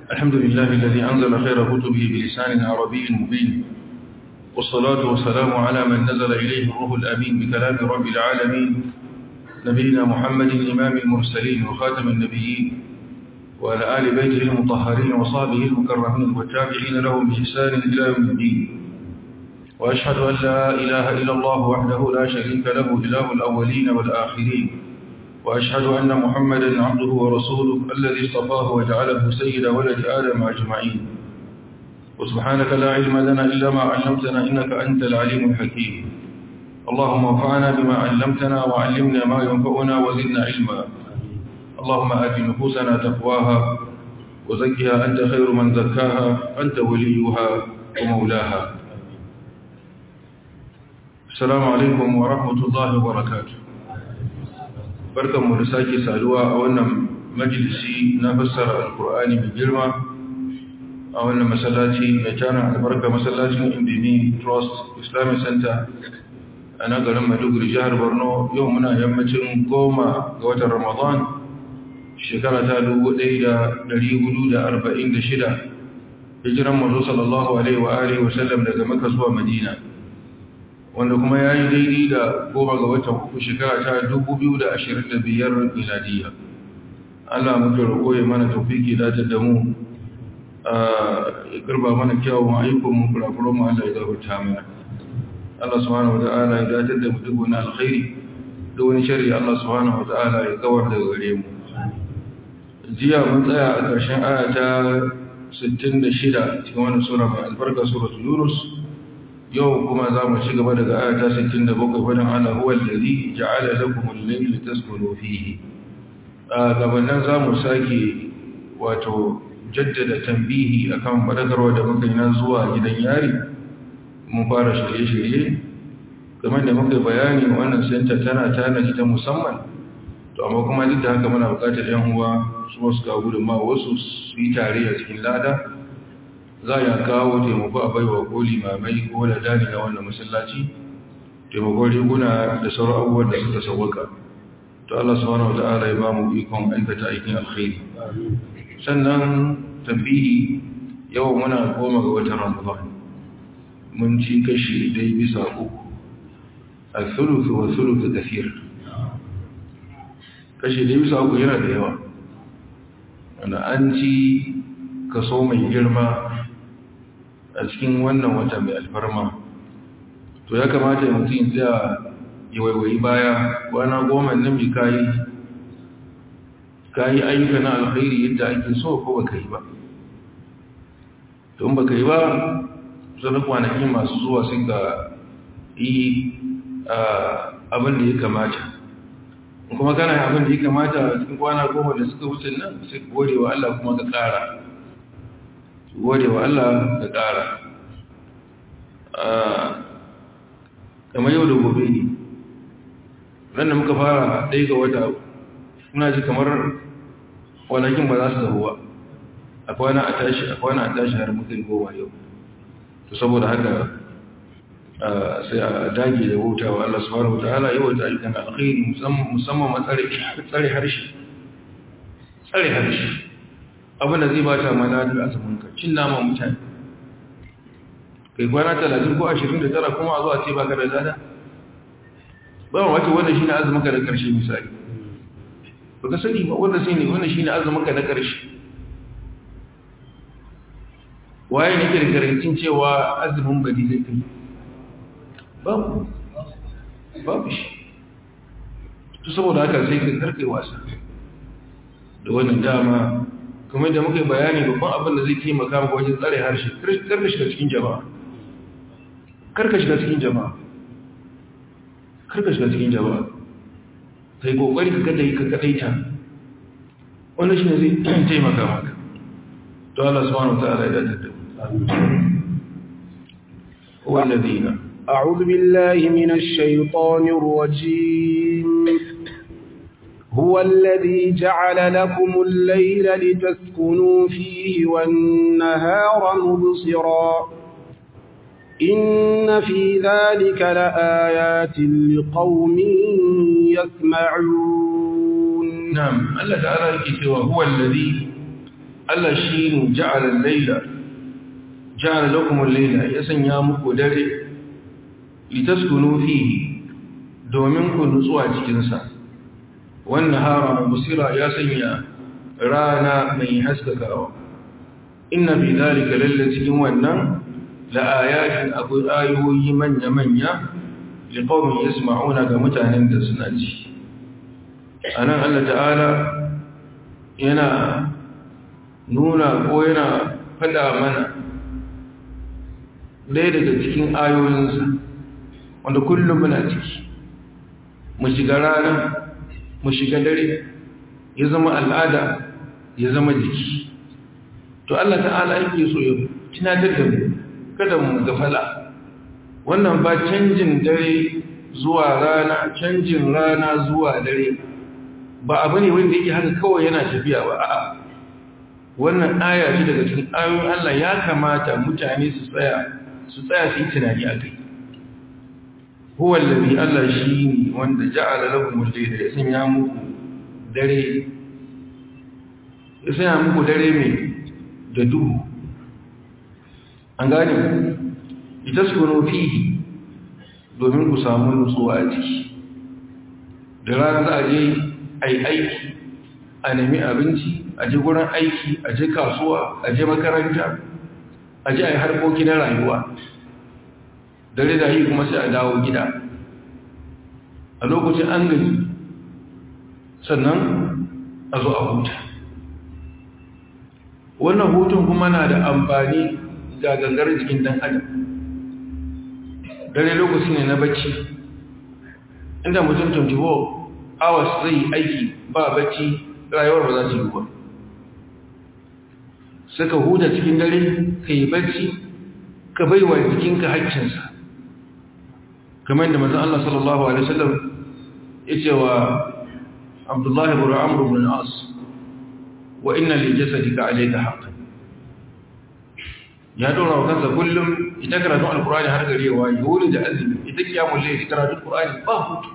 الحمد لله الذي أنزل خير كتبه بلسان عربي مبين والصلاة والسلام على من نزل إليه الروح الأمين بكلام رب العالمين نبينا محمد إمام المرسلين وخاتم النبيين وعلى آل بيته المطهرين وصحبه المكرمين والتابعين لهم بإحسان إلى يوم الدين وأشهد أن لا إله إلا الله وحده لا شريك له إله الأولين والآخرين وأشهد أن محمدا عبده ورسوله الذي اصطفاه وجعله سيد ولد آدم أجمعين وسبحانك لا علم لنا إلا ما علمتنا إنك أنت العليم الحكيم اللهم انفعنا بما علمتنا وعلمنا ما ينفعنا وزدنا علما اللهم آت نفوسنا تقواها وزكها أنت خير من زكاها أنت وليها ومولاها السلام عليكم ورحمة الله وبركاته barkan mu da sake saduwa a wannan majalisi na fassara alkur'ani mai girma a wannan masallaci mai tana albarka masallacin indini trust islamic center a nan garin maiduguri jihar borno yau muna yammacin goma ga watan ramadan shekara ta 1446 hijiran mazo sallallahu alaihi wa alihi wasallam daga maka zuwa madina wanda kuma ya yi daidai da goma ga watan uku shekara ta 2025 miladiya Allah muke roƙo ya mana taufiki datar da mu ya karba mana kyawun ayyukanmu kurakuran mu Allah ya gafarta mana Allah subhanahu wata'ala ya datar da mu duk wani alkhairi da wani shari Allah subhanahu wata'ala ya kawar da gare mu jiya mun tsaya a ƙarshen aya ta 66 cikin wani sura mai albarka suratul yunus yau kuma za mu ci gaba daga ayata 67 wadda ala huwa alladhi ja'ala lakum al-layla taskunu fihi a gabanin za mu sake wato jaddada tambihi akan fadakarwa da muka yi na zuwa gidan yari mun fara shirye-shirye kamar da muka bayani wannan senta tana tanaji ta musamman to amma kuma duk da haka muna bukatar yan uwa su wasu ga gudunma wasu su yi tare a cikin lada za ya kawo taimako a baiwa ko limamai ko da dani na wannan masallaci taimakon riguna da sauran abubuwan da suka sauwaka to Allah subhanahu wata'ala ya ba mu ikon aikata aikin alkhairi sannan tambihi yau muna goma ga watan ramadan mun ci kashi dai bisa uku a thuluth wa thuluth kathir kashi dai bisa uku yana da yawa wanda an ci kaso mai girma a cikin wannan wata mai alfarma to ya kamata mutum ya ya waiwayi baya kwana goma nan bi kayi kayi ayyuka na alkhairi yadda ake so ko baka yi ba to in baka yi ba sanar kwanaki masu zuwa sun ga yi abin da ya kamata kuma kana abin da ya kamata cikin kwana goma da suka wuce nan sai gode wa Allah kuma ka kara gode wa Allah da ƙara kamar yau da gobe ne ran da muka fara ɗaya ga wata muna ji kamar kwanakin ba za su zaho ba a kwana a tashi a kwana a tashi har mutum goma yau to saboda haka sai a dage da wuta wa Allah subhanahu wa ta'ala yau da ayyukan alkhairi musamman matsare harshe tsare harshe abinda zai bata mana da azuminka cin naman mutane kai kwana talatin ko ashirin da tara kuma a zuwa ce baka da zada ba ma wace wannan shine azuminka na karshe misali ba ka sani ba wannan shine wannan shine azuminka na karshe waye ne ke da garantin cewa azumin bari zai kai babu babu shi to saboda haka sai ka karkai wasa da wannan dama kuma da muka bayani babban abin da zai taimaka maka wajen tsare harshe karka shiga cikin jama'a karka shiga cikin jama'a karka shiga cikin jama'a kai kokari ka kada yi ka kadaita wannan shine zai taimaka maka to Allah subhanahu wa ta'ala ya dace da هو الذين أعوذ بالله من الشيطان الرجيم هو الذي جعل لكم الليل لتسكنوا فيه والنهار مبصرا إن في ذلك لآيات لقوم يسمعون نعم الله تعالى يكتوى هو الذي Allah shi ne ja'alar laila ja'alar lakumar laila ya sanya muku dare litaskunu fihi domin ku nutsuwa cikinsa wannan hara musira ya sanya rana mai haskakawa inna fi zalika lalla cikin wannan la ayatin akwai ayoyi manya-manya liqaumin yasma'una ga mutanen da suna ji anan Allah ta'ala yana nuna ko yana fada mana ɗaya daga cikin ayoyinsa wanda kullum muna ciki mu shiga rana mu shiga dare ya zama al'ada ya zama jiki to Allah ta'ala yake so ya tunatar da mu kada mu gafala wannan ba canjin dare zuwa rana canjin rana zuwa dare ba abu ne wanda yake haka kawai yana tafiya ba a'a wannan aya ce daga cikin ayoyin Allah ya kamata mutane su tsaya su tsaya su yi tunani a kai huwa allazi Allah shi ne wanda ja'ala lakum al-layla ya sanya muku dare ya sanya muku dare mai da duhu an gane itaskunu fihi domin ku samu nutsuwa a ciki da rana za a je a yi aiki a nemi abinci a je gurin aiki a je kasuwa a je makaranta a je a yi harkoki na rayuwa dare da yi kuma sai a dawo gida a lokacin an gani sannan a zo a huta wannan hutun kuma na da amfani ga gangar jikin dan adam dare lokaci ne na bacci inda mutum 24 hours zai aiki ba bacci rayuwar ba za su yi ba suka huta cikin dare ka yi bacci ka bai wa jikinka haƙƙinsa kamar da mazan Allah sallallahu Alaihi wasallam ya ce wa abdullahi bin amur bin as wa inna li jasadika alayka haqqan ya dora wa kansa kullum ita karatun alqur'ani har gare wa yuri da azumi ita kiyamul layl karatun alqur'ani ba hutu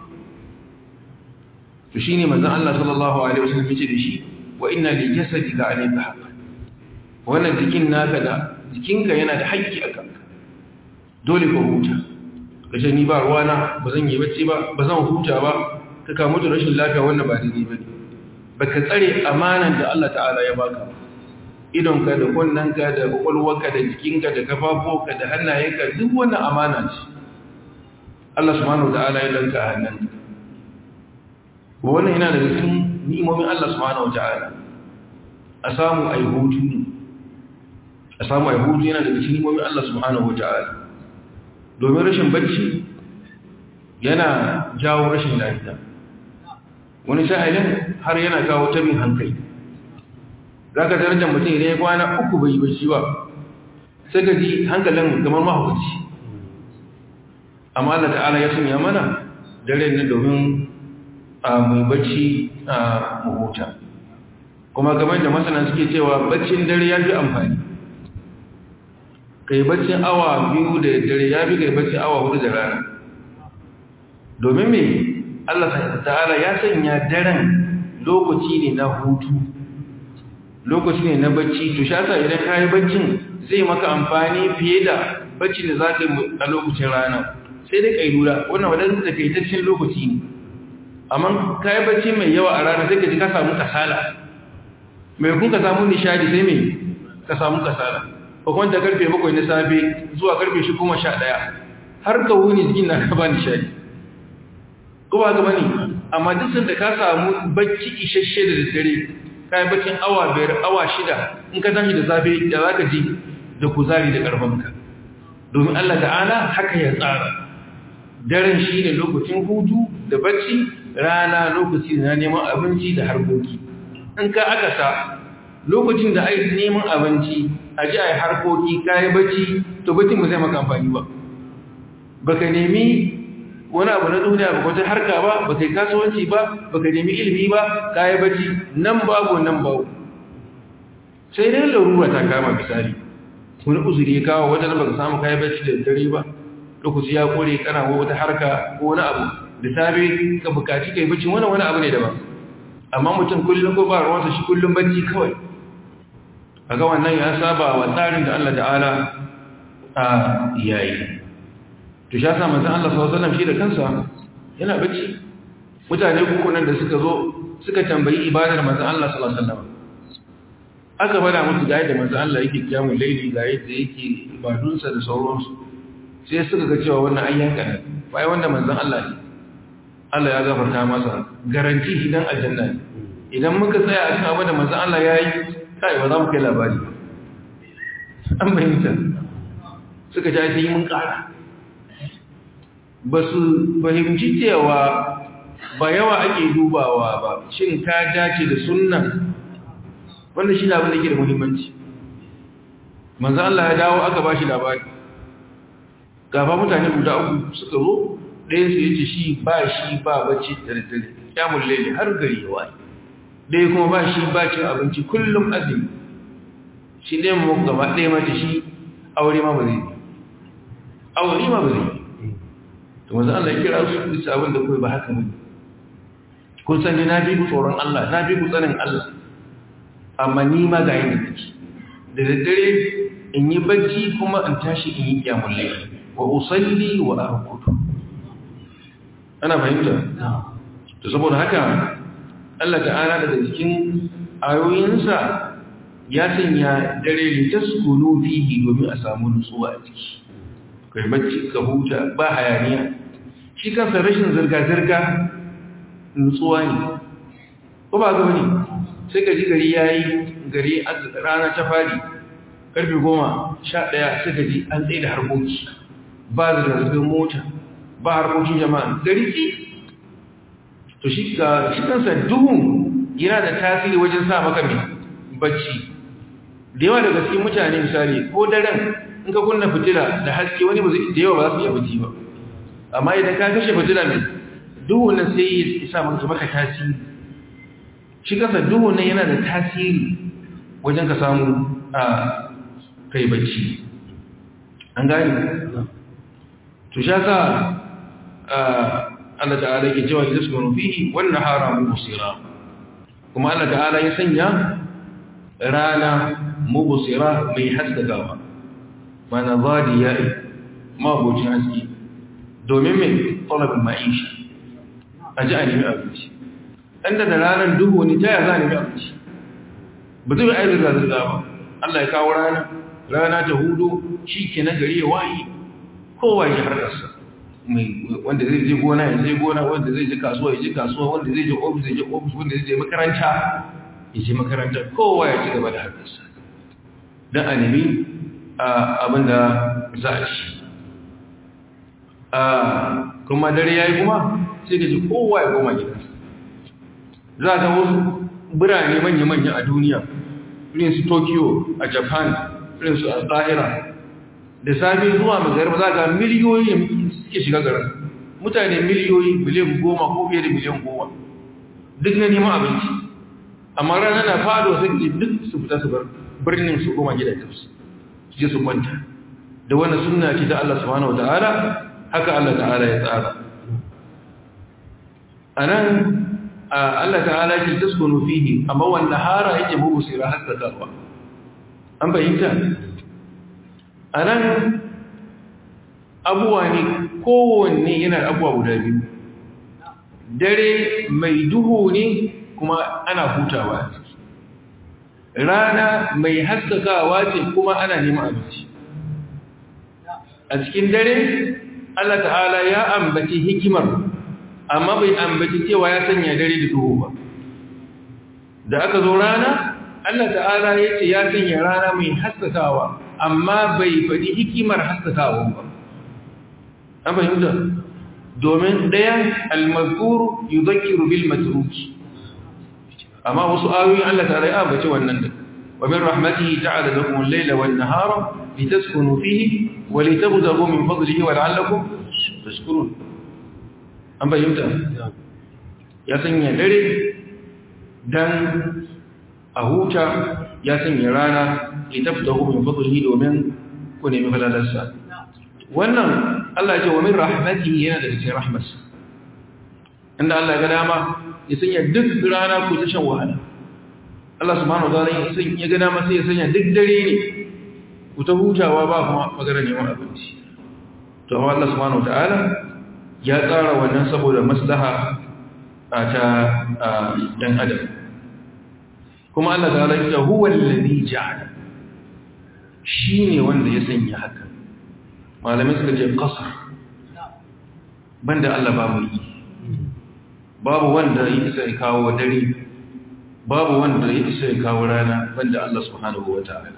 to shine manzon Allah sallallahu alaihi wasallam yace da shi wa inna li jasadika alayka haqqan wannan jikin naka da jikinka yana da haƙƙi a kanka dole ka huta kace ni ba ruwana ba zan yi bacci ba ba zan huta ba ka kamu da rashin lafiya wannan ba daidai bane baka tsare amanan da Allah ta'ala ya baka idonka da kunnanka da kwakwalwarka da jikinka da kafafoka da hannayenka duk wannan amana ce Allah subhanahu wa ta'ala ya danka a hannunka wannan yana daga cikin ni'imomin Allah subhanahu wa ta'ala a samu ai hutu ne a samu ai hutu yana daga cikin ni'imomin Allah subhanahu wa ta'ala domin rashin bacci yana jawo rashin lafiya wani sa'ilin har yana kawo tabin hankali za ka darajar mutum idan ya kwana uku bai bacci ba sai ka ji hankalin kamar mahaukaci amma Allah ta'ala ya sanya mana dare ne domin a mai bacci a mahuta kuma kamar da masana suke cewa baccin dare ya fi amfani kai baccin awa biyu da dare ya fi kai baccin awa hudu da rana domin me Allah ta'ala ya sanya daren lokaci ne na hutu lokaci ne na bacci to shasa idan ka yi baccin zai maka amfani fiye da bacci da za ka yi a lokacin rana sai dai ka yi lura wannan wadanda da kaitaccen lokaci ne amma ka yi bacci mai yawa a rana sai ka ji ka samu kasala mai kun ka samu nishadi sai mai ka samu kasala ko kwanta karfe bakwai na safe zuwa karfe shi kuma sha ɗaya har ka wuni jikin na ka ba nishadi ko ba ga bane amma duk sanda ka samu bacci isasshe da daddare kai baccin awa biyar awa shida in ka tashi da safe da zaka ji da kuzari da karfanka domin Allah ta'ala haka ya tsara daren shine lokacin hutu da bacci rana lokaci na neman abinci da harkoki in ka aka sa lokacin da ai neman abinci a ji ai harkoki kai bacci to baccin ba zai maka amfani ba baka nemi wani abu na duniya ba wata harka ba ba kai kasuwanci ba ba ka nemi ilimi ba ka yi bacci nan babu nan babu sai dai larura ta kama misali wani uzuri ya kawo wajen ba ka samu kayi bacci da dare ba lokaci ya kore kana wata harka ko wani abu da safe ka bukaci kai bacci wani wani abu ne daban amma mutum kullum ko ba ruwansa shi kullum bacci kawai kaga wannan ya saba wa tsarin da Allah ta'ala a yayi to sha sa manzon Allah sallallahu alaihi wasallam shi da kansa yana bacci mutane uku nan da suka zo suka tambayi ibadar manzon Allah sallallahu alaihi wasallam aka bada musu ga yadda manzon Allah yake kiyamul laili ga yadda yake ibadunsa da sauransu sai suka ga cewa wannan ayyanka ne bai wanda manzon Allah ne Allah ya gafarta masa garanti idan aljanna ne idan muka tsaya a cikin abin da manzon Allah ya yi kai ba za mu kai labari an bayyanta suka ja sai mun kara ba su fahimci cewa ba yawa ake dubawa ba shin ka dace da sunna wanda shi labin da ke da muhimmanci manzan Allah ya dawo aka ba shi labari gaba mutane guda uku suka zo ɗayan su yace shi ba shi ba bacci da daddare kyamun laili har gari ya waye ɗaya kuma ba shi ba cin abinci kullum azumi shi ɗaya mu gaba ɗaya mace shi aure ma ba zai aure ma ba zai to manzan Allah ya kira su bisa abin da kawai ba haka ba kun san ni na bi ku tsoron Allah na bi ku tsanin Allah amma ni ma ga yin da da daddare in yi bacci kuma in tashi in yi kyamun laifi wa usalli wa arkutu ana fahimta to saboda haka Allah ta'ala daga cikin ayoyinsa ya sanya dare litaskunu fihi domin a samu nutsuwa a ciki kai bacci ka huta ba hayaniya shi kansa rashin zirga-zirga nutsuwa ne ko ba ga wani sai ka ji gari ya yi gari rana ta fari karfe goma sha ɗaya sai ka ji an tsaye da harkoki ba zirga-zirgar mota ba harkokin jama'a gari ki to shi kansa duhun yana da tasiri wajen sa maka mai bacci da yawa daga cikin mutane misali ko daren in ka kunna fitila da haske wani da yawa ba za su iya bacci ba amma idan ka kashe fitila mai duhun nan sai ya sa maka tasiri shi kasa duhu nan yana da tasiri wajen ka samu a kai bacci an gani to sha sa Allah ta'ala ke cewa da su fihi wannan hara mubsira kuma Allah ta'ala ya sanya rana mubsira mai haskakawa mana zadiya mabucin haske domin mai talabin ma'isha a ji a nemi abinci inda da ranar duhu ne ta yaya za a nemi abinci ba zai aiki zirga-zirga ba Allah ya kawo rana rana ta hudu shi ke na gari ya wayi kowa ya harkarsa wanda zai je gona ya je gona wanda zai je kasuwa ya je kasuwa wanda zai je ofis ya je ofis wanda zai je makaranta ya je makaranta kowa ya ci gaba da harkarsa don a nemi abin da za a ci kuma dare ya yi kuma sai ka ji kowa ya koma gidansa za ta wasu birane manya-manya a duniya irin su tokyo a japan irin su alƙahira da safe zuwa magarba za ga miliyoyi suke shiga garin mutane miliyoyi miliyan goma ko fiye da miliyan goma duk na neman abinci amma rana na fado sai ce duk su fita su bar birnin su goma gidajensu su je su kwanta da wannan sunna ce ta Allah subhanahu wa ta'ala haka Allah ta'ala ya tsara anan Allah ta'ala ke taskunu fihi amma wanda hara yake bugu sira haskakawa an bayyanta anan abuwa ne kowanne yana abuwa guda biyu dare mai duhu ne kuma ana hutawa rana mai haskakawa ce kuma ana neman abinci a cikin dare Allah ta'ala ya ambaci hikimar amma bai ambaci cewa ya sanya dare da duhu ba da aka zo rana Allah ta'ala ya ce ya sanya rana mai haskakawa amma bai faɗi hikimar haskakawa ba an fahimta domin ɗayan almazkuru yudhakkiru bil matruki amma wasu ayoyin Allah ta'ala ya ambaci wannan da wa min rahmatihi ja'ala lakum al-layla wan-nahara litaskunu fihi wa litabtaghu min fadlihi wa la'allakum tashkurun an bayyanta ya sanya dare dan a huta ya sanya rana litaftahu min fadlihi domin ku nemi falalarsa wannan Allah ya ce wa min rahmatihi yana da cikin rahmarsa inda Allah ya ga dama ya sanya duk rana ku ta shan wahala Allah subhanahu wa ta'ala ya gana masa ya sanya duk dare ne ku ta hutawa ba kuma magana neman abinci to amma Allah subhanahu wa ta'ala ya tsara wannan saboda maslaha a ta dan adam kuma Allah ta'ala ya huwa allazi ja'ala shine wanda ya sanya haka malamai suka ce qasr banda Allah babu yi babu wanda ya isa ya kawo dare babu wanda ya isa ya kawo rana banda Allah subhanahu wata'ala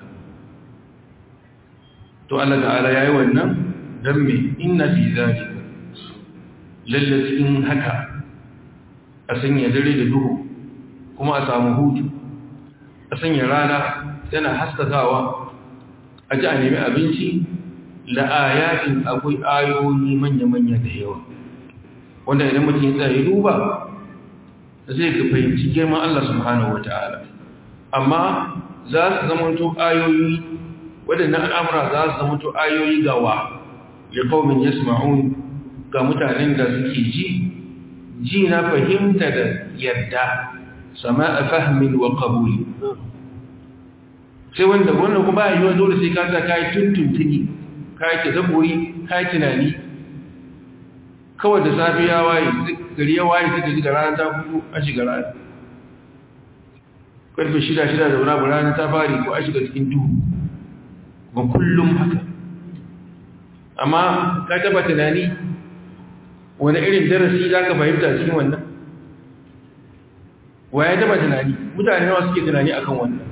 to Allah ta'ala yayi wannan dan me inna fi zalika lallatin haka a sanya dare da duhu kuma a samu hutu a sanya rana tana haskakawa a ji a nemi abinci la'ayatin akwai ayoyi manya-manya da yawa wanda idan mutum ya tsaye duba zai ka fahimci girman Allah subhanahu wa ta'ala amma za su zamanto ayoyi waɗannan al'amura za su zamanto ayoyi gawa ya kaumin ya ga mutanen da suke ji ji na fahimta da yarda sama a fahmin wa kabuli sai wanda wannan kuma yi wa dole sai kasa kayi tuntuntuni kayi tadabburi kayi tunani kawai da safi ya waye gari ya waye suka ji da rana ta fito a shiga rana karfe shida shida da wani rana ta fari ko a shiga cikin duhu ba kullum haka amma ka taba tunani wani irin darasi za ka fahimta cikin wannan wa ya taba tunani mutane nawa suke tunani akan wannan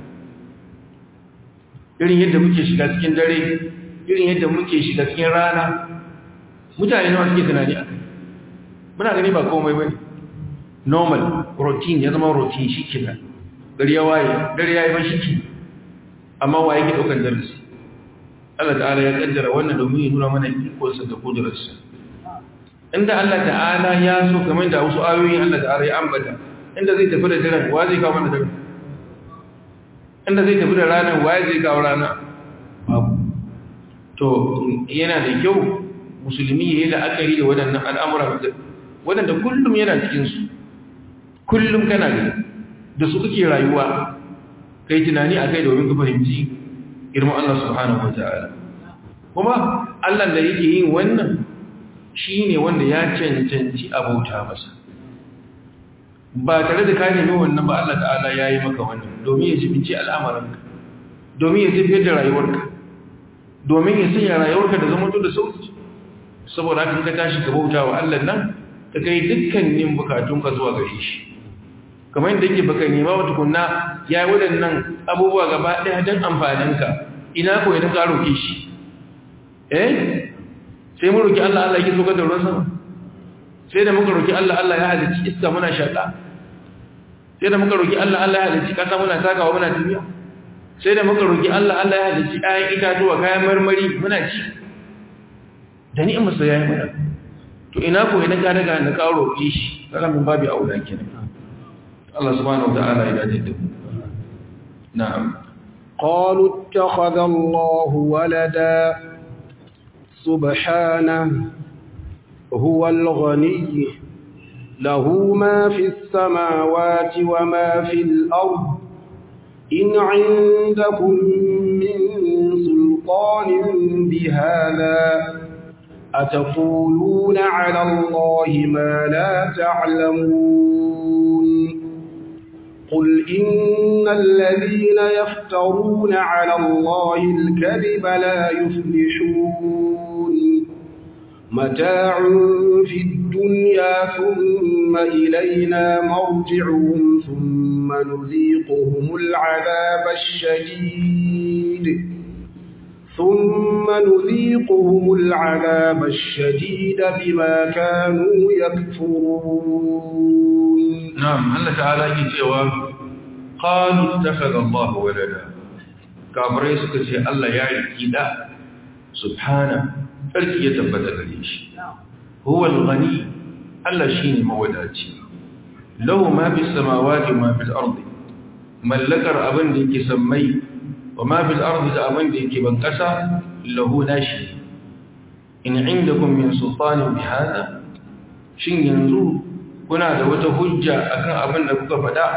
irin yadda muke shiga cikin dare irin yadda muke shiga cikin rana mutane nawa suke tunani akan muna gani ba komai bane normal routine ya zama routine shi kenan gari ya waye dare ya yi ban shi ke amma wa yake daukar darasi Allah ta'ala ya kaddara wannan domin ya nuna mana ikonsa da kudurarsa inda Allah ta'ala ya so kamar da wasu ayoyin Allah ta'ala ya ambata inda zai tafi da daren wa zai kawo mana daren inda zai tafi da ranar wa zai kawo rana babu to yana da kyau musulmi ya yi la'akari da waɗannan al'amura waɗanda kullum yana cikinsu kullum kana gani da su kake rayuwa kai tunani a kai domin ka fahimci girman Allah subhanahu wa ta'ala kuma Allah da yake yin wannan shi ne wanda ya cancanci abauta masa ba tare da ka nemi wannan ba Allah ta'ala ya yi maka wannan domin ya jibinci al'amuranka domin ya tafiyar da rayuwarka domin ya sanya rayuwarka da zama da sauki saboda haka ka tashi ka bauta wa Allah nan ka kai dukkanin bukatunka zuwa gare shi kamar yadda yake baka nema wa tukunna ya yi waɗannan abubuwa gaba ɗaya don amfaninka ina ko idan ka roƙe shi eh sai mu roƙi Allah Allah yake so da ruwan sama sai da muka roƙi Allah Allah ya halicci iska muna shaƙa sai da muka roƙi Allah Allah ya halicci ƙasa muna takawa muna tafiya sai da muka roƙi Allah Allah ya halicci ayan itatuwa kayan marmari muna ci da ni'imarsa ya yi mana to ina ko idan ka daga na ka roƙe shi kaga min babu aula kenan Allah subhanahu wa ta'ala ya dace da na'am قالوا اتخذ الله ولدا سبحانه هو الغني له ما في السماوات وما في الأرض إن عندكم من سلطان بهذا أتقولون على الله ما لا تعلمون قل إن الذين يفترون على الله الكذب لا يفلحون متاع في الدنيا ثم إلينا مرجعهم ثم نذيقهم العذاب الشديد ثم نذيقهم العذاب الشديد بما كانوا يكفرون نعم الله تعالى يجيوا قالوا اتخذ الله ولدا كابري suka ce Allah ya riki da subhana sarki ya tabbata gare shi huwa al-ghani Allah shine mawadaci lahu ma bis samawati ma fil ardi mallakar abin da yake sammai wa ma fil ardi da abin da yake ban kasa lahu nashi in indakum min sultanin bi hada shin yanzu kuna da wata hujja akan abin da kuka faɗa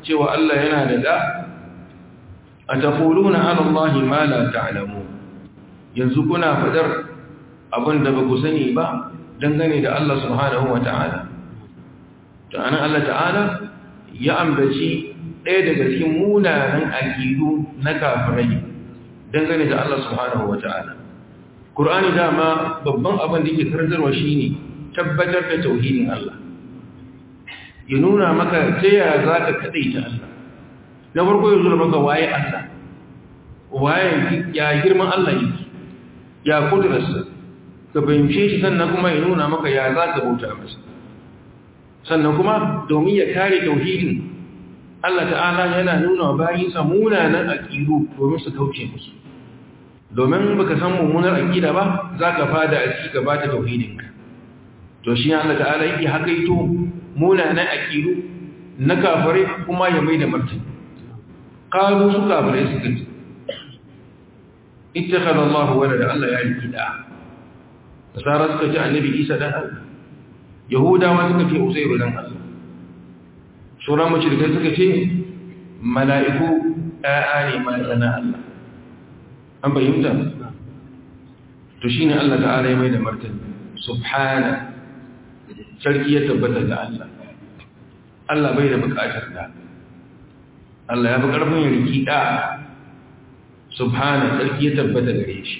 cewa Allah yana da da ataquluna ala allahi ma la ta'lamun yanzu kuna fadar abin da ba ku sani ba dangane da Allah subhanahu wa ta'ala to anan Allah ta'ala ya ambaci ɗaya daga cikin munanan aƙidu na kafirai dangane da Allah subhanahu wa ta'ala Qur'ani dama babban abin da yake karantarwa shine tabbatar da tauhidin Allah ya nuna maka ta yaya za ka kaɗaita Allah na farko ya zura maka waye Allah waye ya girman Allah yake ya kudurarsa ka fahimce shi sannan kuma ya nuna maka ya za ka bauta masa sannan kuma domin ya kare tauhidin Allah ta'ala yana nuna bayinsa munanan aƙidu domin su kauce musu domin baka san mummunar aƙida ba za ka fada a ciki gaba ta tauhidinka to shi Allah ta'ala yake hakaito munanan aƙidu na kafare kuma ya mai da martani qalu su kafare suka ce ittakhadha Allah walada Allah ya yi da nasara suka ce annabi Isa dan Allah yahudawa suka ce uzairu dan Allah sauran mashirkai suka ce mala'iku ɗaya ne ma'ana Allah an bayyanta to shi ne Allah ta'ala ya mai da martani subhana sarki ya tabbata da Allah Allah bai da bukatar da Allah ya fi ƙarfin ya riki ɗa subhana sarki ya tabbata gare shi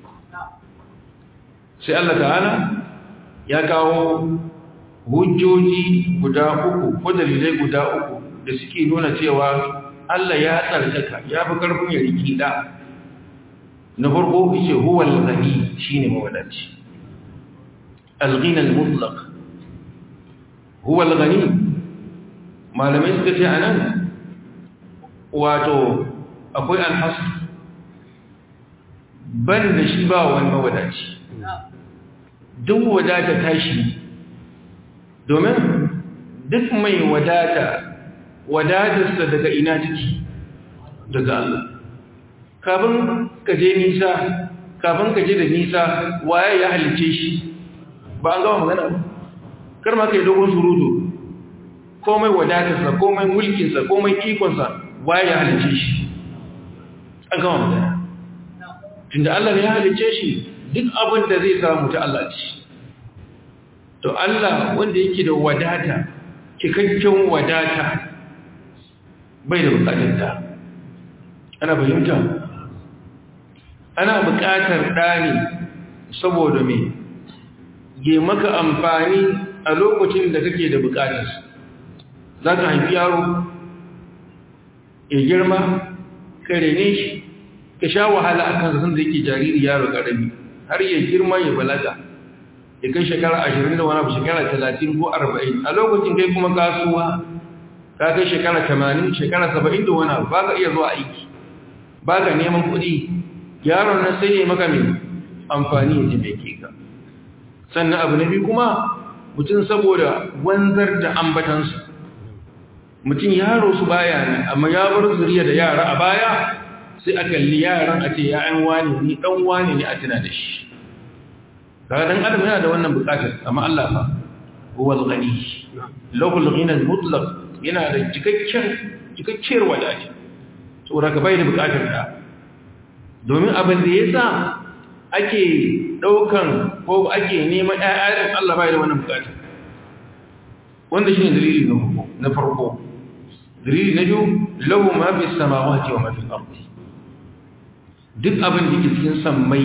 sai Allah ta'ala ya kawo hujjoji guda uku ko dalilai guda uku da suke nuna cewa Allah ya tsarkaka ya fi karfin ya riki da na farko yace huwa al-ghani shine mawadaci al-ghina al-mutlaq huwa al-ghani malamai suka ce anan wato akwai al-hasr ban da shi ba wani mawadaci duk wadata tashi domin duk mai wadata wadatarsa daga ina ciki daga Allah kafin ka je nisa kafin ka je da nisa waye ya halice shi ba an gama magana ba kar ma kai dogon surutu komai wadatarsa komai mulkinsa komai ikonsa waye ya halice shi an gama magana tunda Allah ya halice shi duk abin da zai samu ta Allah ce to Allah wanda yake da wadata cikakken wadata bai da bukatar da ana fahimta ana bukatar ɗani saboda me ge maka amfani a lokacin da kake da bukatar za ka haifi yaro ya girma ka rene shi ka sha wahala a kansa sun da yake jariri yaro ƙarami har ya girma ya balaga ya kai shekara ashirin da wani abu shekara talatin ko arba'in a lokacin kai kuma kasuwa ka kai shekara tamanin shekara saba'in da wani abu ba ka iya zuwa aiki ba ka neman kuɗi yaron nan sai ya maka mai amfani ya ji mai ke ka sannan abu na biyu kuma mutum saboda wanzar da ambatansu mutum yaro su baya ne amma ya bar zuriya da yara a baya sai a kalli yaran a ce ya'yan wani ne ɗan wani ne a tuna da shi kaga dan adam yana da wannan bukatar amma Allah fa huwa al-ghani lahu al-ghina al-mutlaq yana da cikakken cikakkiyar wadata saboda ka bai da bukatar da domin abin da yasa ake daukan ko ake neman ƴaƴan Allah bai da wannan bukatar wanda shine dalili na farko na farko dalili na biyu lahu ma fi samawati wa ma fi al-ardi duk abin da yake cikin sammai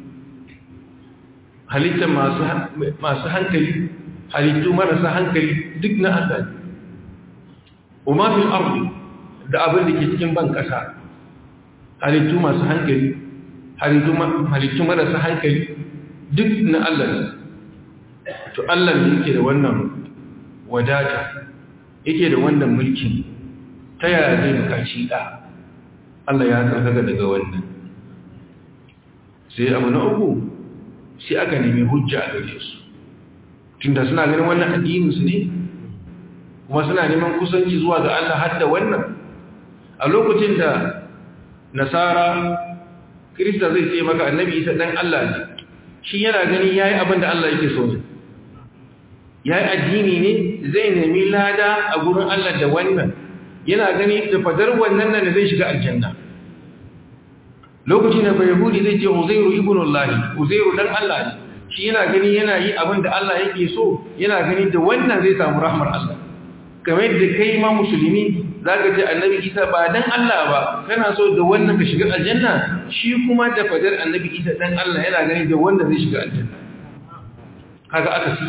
halitta masu hankali halittu marasa hankali duk na Allah ne umar fil ardi da abin da ke cikin ban kasa halittu masu hankali halittu marasa hankali duk na Allah ne to Allah ne yake da wannan wadata yake da wannan mulkin ta yaya zai bukaci da Allah ya tsarkaka daga wannan sai abu na uku sai aka nemi hujja a gare su tunda suna ganin wannan addininsu ne kuma suna neman kusanci zuwa ga Allah har da wannan a lokacin da nasara kirista zai ce maka annabi isa dan Allah ne shi yana gani yayi abin da Allah yake so ne yayi addini ne zai nemi lada a gurin Allah da wannan yana gani da fadar wannan nan da zai shiga aljanna lokacin da bayahudi zai ce uzairu ibnullahi uzairu dan Allah ne shi yana gani yana yi abin da Allah yake so yana gani da wannan zai samu rahmar Allah kamar da kai ma musulmi zaka ce annabi Isa ba dan Allah ba kana so da wannan ka shiga aljanna shi kuma da fadar annabi Isa dan Allah yana gani da wannan zai shiga aljanna kaga aka ci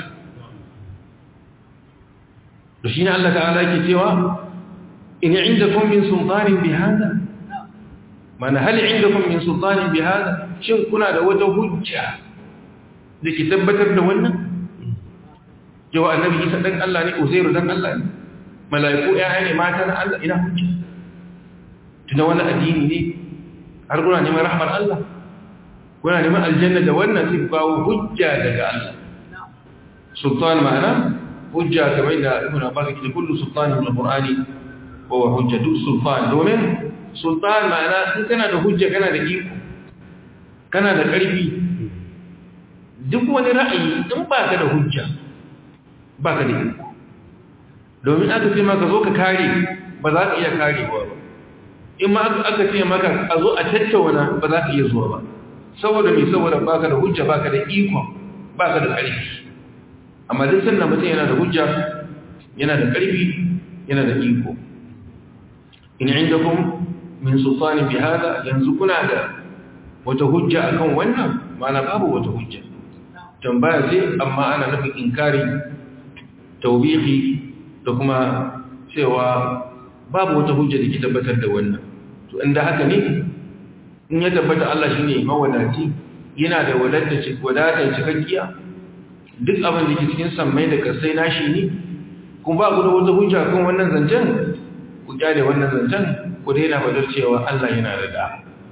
to shine Allah ta'ala yake cewa in indakum min sultanin bihada mana hal indakum min sultanin bihada shin kuna da wata hujja da ke tabbatar da wannan yawa annabi isa dan Allah ne uzairu dan Allah ne mala'iku yaya ne mata na Allah ina hujja tunda wannan addini ne har kuna neman rahmar Allah kuna neman aljanna da wannan sai kawo hujja daga Allah sultan ma'ana hujja kamar da ibn abbas ke kullu sultanin min alqur'ani wa huwa hujjatu sultan domin sultan ma'ana in kana da hujja kana da iko kana da ƙarfi duk wani ra'ayi in ba ka da hujja ba ka da iko domin aka ce maka zo ka kare ba za ka iya karewa ba in ma aka ce maka a zo a tattauna ba za ka iya zuwa ba saboda mai saboda ba ka da hujja ba ka da iko ba ka da ƙarfi amma duk sannan mutum yana da hujja yana da ƙarfi yana da iko in indakum min sultanin bi hada yanzu kuna da wata hujja akan wannan ma'ana babu wata hujja tambaya ce amma ana nufin inkari taubihi da kuma cewa babu wata hujja da ke tabbatar da wannan to inda haka ne in ya tabbata Allah shine mawadaci yana da wadatar cikakkiya duk abin da ke cikin sammai da kasai nashi ne kuma ba ku da wata hujja kan wannan zancen ku kyale wannan zancen ku daina fadar cewa Allah yana da da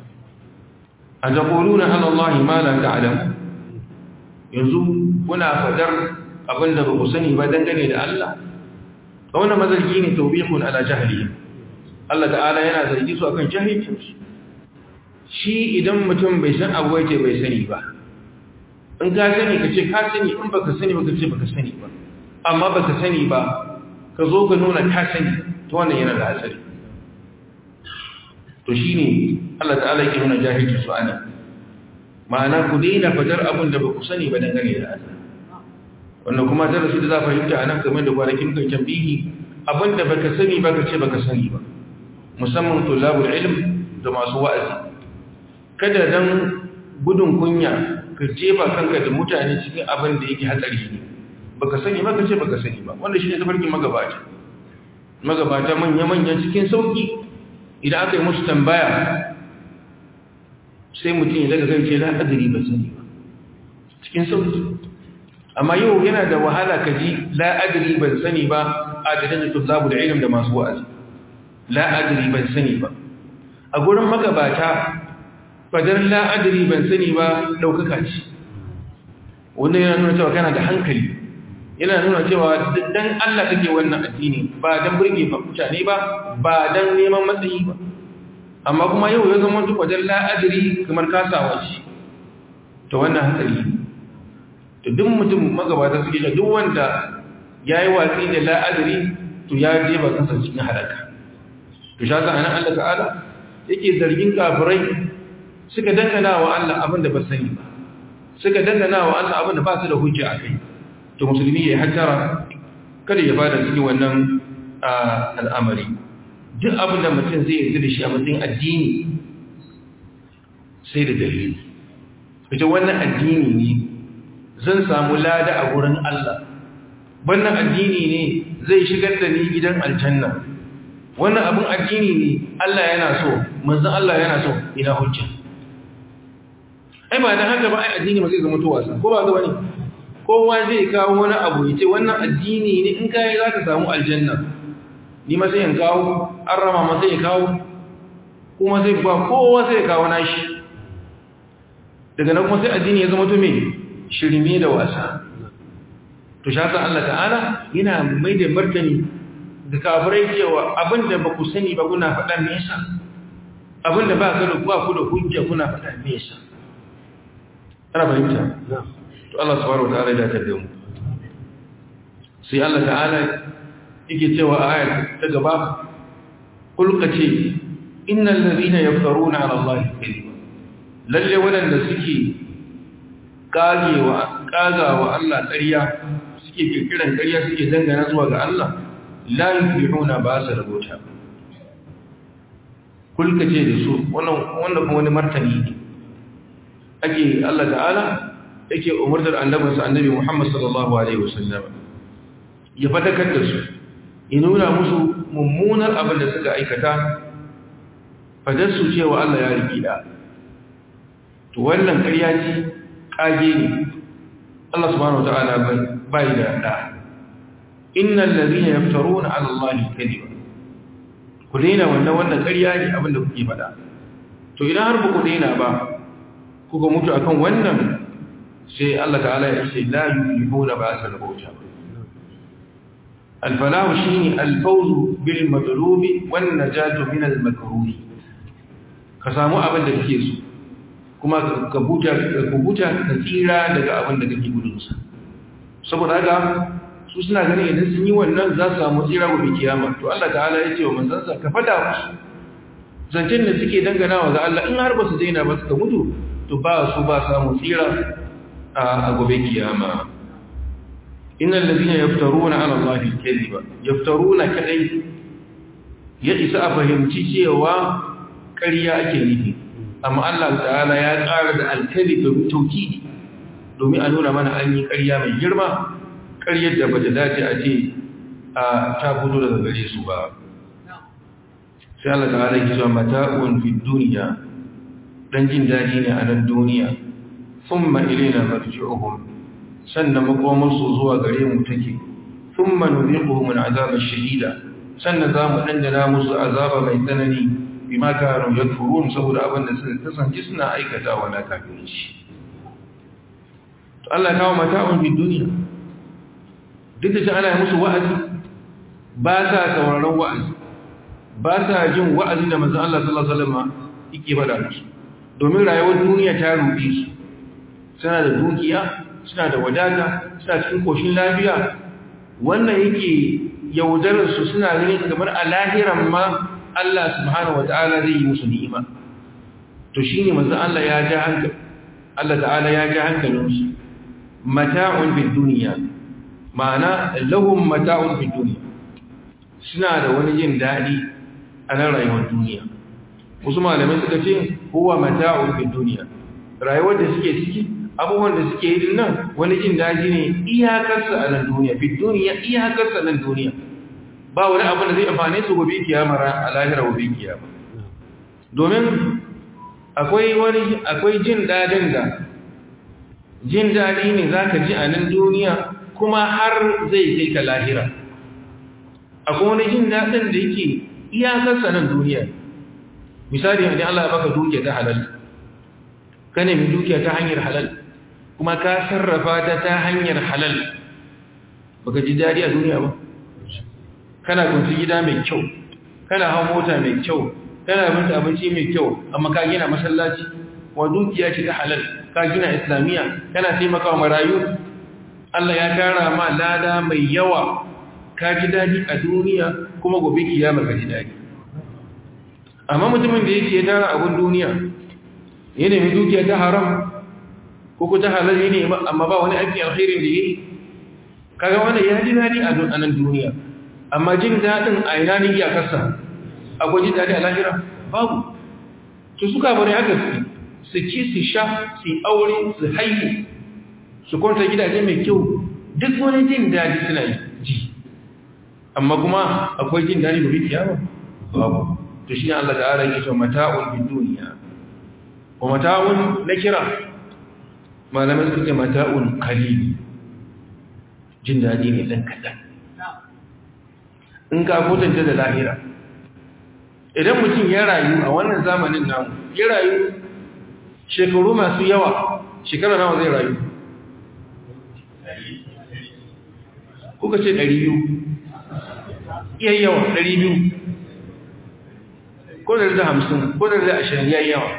a taquluna ala Allah ma la ta'lamu yanzu kuna fadar abinda ba ku sani ba dangane da Allah wannan mazarki ne tawbihun ala jahlihim Allah ta'ala yana zargi su akan jahilcin su shi idan mutum bai san abu yake bai sani ba in ka sani ka ce ka sani in baka sani ba ka ce baka sani ba amma baka sani ba ka zo ka nuna ka sani to wannan yana da hatsari to shine Allah ta'ala yake nuna jahilci su ana ma'ana ku daina fadar abin da ba ku sani ba dangane da Allah wannan kuma darasi da za fahimta a nan game da kwanakin kan tambihi abin da baka sani ba ka ce baka sani ba musamman tulabul ilm da masu wa'azi kada dan gudun kunya ka jefa kanka da mutane cikin abin da yake hatsari ne baka sani ba ka ce baka sani ba wanda shine tafarkin magabata magabata manya-manya cikin sauki idan aka yi musu tambaya sai mutum ya daga kan ce la'adari ba sani ba cikin sauki amma yau yana da wahala ka ji la'adari ban sani ba a da dajin tullabu da ilim da masu wa'azi la'adari ban sani ba a gurin magabata fadar la'adari ban sani ba ɗaukaka ce wanda yana nuna cewa kana da hankali yana nuna cewa dan Allah kake wannan addini ba dan burge mutane ba ba dan neman matsayi ba amma kuma yau ya zama duk wajen la'adari kamar kasawa shi to wannan hankali to duk mutum magabata suke da duk wanda ya yi watsi da la'adari to ya je ba kansa cikin halaka to sha sa anan Allah ta'ala yake zargin kafirai suka dangana wa Allah abin da ba sani ba suka dangana wa Allah abin da ba su da hujja a kai to musulmi ya hattara kada ya bada cikin wannan al'amari duk abin da mutum zai yarda da shi a matsayin addini sai da dalili ita wannan addini ne zan samu lada a wurin Allah wannan addini ne zai shigar da ni gidan aljanna wannan abin addini ne Allah yana so manzon Allah yana so ina hujja ai ba da haka ba ai addini ba zai zama to wasa ko ba ga bane kowa zai kawo wani abu yace wannan addini ne in kai za ka samu aljanna ni ma sai in kawo an rama ma sai kawo kuma sai ba kowa sai kawo nashi daga nan kuma sai addini ya zama to me shirme da wasa to shasa Allah ta'ala yana mai da martani da kafirai cewa abinda ba ku sani ba kuna faɗa me yasa abinda ba ka da ba ku da hujja kuna faɗa me yasa ana fahimta to Allah subhanahu wataala ya dace da mu sai Allah ta'ala yake cewa a ayat ta gaba kulka ce innal ladhina yaftaruna ala allahi kadhiba lalle wadanda suke kagewa kagawa Allah ƙarya suke kirkiran ƙarya suke dangana zuwa ga Allah la yuflihuna ba su rabota kulka ce da su wannan wannan kuma wani martani ne ake Allah ta'ala yake umurtar annabinsa annabi Muhammad sallallahu alaihi wasallam ya fadakar da su ya nuna musu mummunar abin da suka aikata fadarsu cewa Allah ya riki da to wannan ƙarya ce kage ne Allah subhanahu wataala bai da da innal ladhina yaftaruna 'ala Allahi kadhiba ku daina wannan wannan ƙarya ne abin da kuke faɗa to idan har ba ku daina ba kuka mutu akan wannan sai Allah ta'ala ya ce la yuflihuna ba sa rabauta al-falahu shine al-fawzu bil matlubi wan najatu min al-makruh ka samu abin da kake so kuma ka buta ka buta ka tsira daga abin da kake gudun sa saboda haka su suna ganin idan sun yi wannan za su samu tsira gobe kiyama to Allah ta'ala ya ce wa manzansa ka fada musu zancen da suke danganawa ga Allah in har ba su daina ba suka mutu to ba su ba samu tsira a gobe kiyama innal ladina yaftaruna ala allahi kadhiba yaftaruna kadai ya isa a fahimci cewa ƙarya ake nufi amma Allah ta'ala ya ƙara da alkali domin taukidi domin a nuna mana an yi ƙarya mai girma ƙaryar da bata dace a ce a ta fito daga gare su ba sai Allah ta'ala ya ce mata'un fid dunya dan jin daɗi ne a nan duniya thumma ilayna marji'uhum sannan makomarsu zuwa gare mu take thumma nuziquhum al'azaba ash-shadida sannan za mu dandana musu azaba mai tsanani bima kanu yakfurun saboda abin da suka kasance suna aikatawa na kafirci to Allah kawo mata'un fi duniya duk da shi ana musu wa'azi ba sa sauraron wa'azi ba sa jin wa'azi da manzon Allah sallallahu alaihi wasallam yake bada musu domin rayuwar duniya ta ruɗe su suna da dukiya suna da wadata suna cikin koshin lafiya wannan yake yaudararsu suna ganin kamar a lahiran ma Allah subhanahu wata'ala zai yi musu ni'ima to shi ne manzan Allah ya ja hankali Allah ta'ala ya ja hankalinsu mata'un fi duniya ma'ana lahum mata'un fi duniya suna da wani jin daɗi a nan rayuwar duniya wasu malamai suka ce huwa mata'un fi duniya rayuwar da suke ciki abubuwan da suke yi nan wani jin daji ne iyakarsa a nan duniya fi duniya iyakarsa nan duniya ba wani abu da zai amfane su gobe kiyama a lahira gobe kiyama domin akwai wani akwai jin dadin da jin dadi ne zaka ji a nan duniya kuma har zai kai ka lahira akwai wani jin dadin da yake iyakarsa nan duniya misali idan Allah ya baka dukiya ta halal ka nemi dukiya ta hanyar halal kuma ka sarrafa ta ta hanyar halal baka ji dadi a duniya ba kana kunci gida mai kyau kana hawa mota mai kyau kana binta abinci mai kyau amma ka gina masallaci wa dukiya ce ta halal ka gina islamiyya kana taimakawa marayu Allah ya kara ma lada mai yawa ka ji dadi a duniya kuma gobe kiyama ka ji dadi amma mutumin da yake tara abun duniya ya nemi dukiya ta haram ko ko ta halal ne amma ba wani aiki alkhairin da yake kaga wannan ya ji dadi a nan duniya amma jin dadin a ina ne iyakarsa akwai jin dadi a lahira babu to suka bari haka su ci su sha su aure su haihu su kwanta gidaje mai kyau duk wani jin dadi suna ji amma kuma akwai jin dadi gobe kiyama babu to shi ne Allah ta'ala yake cewa mata'un bid duniya wa mata'un nakira malamai suka ce mata'un qalil jin dadi ne dan kadan in ka kotanta da lahira idan mutum ya rayu a wannan zamanin namu ya rayu shekaru masu yawa shekara nawa zai rayu kuka ce 200 iya yawa 200 ko da da hamsin ko da da ashirin ya yawa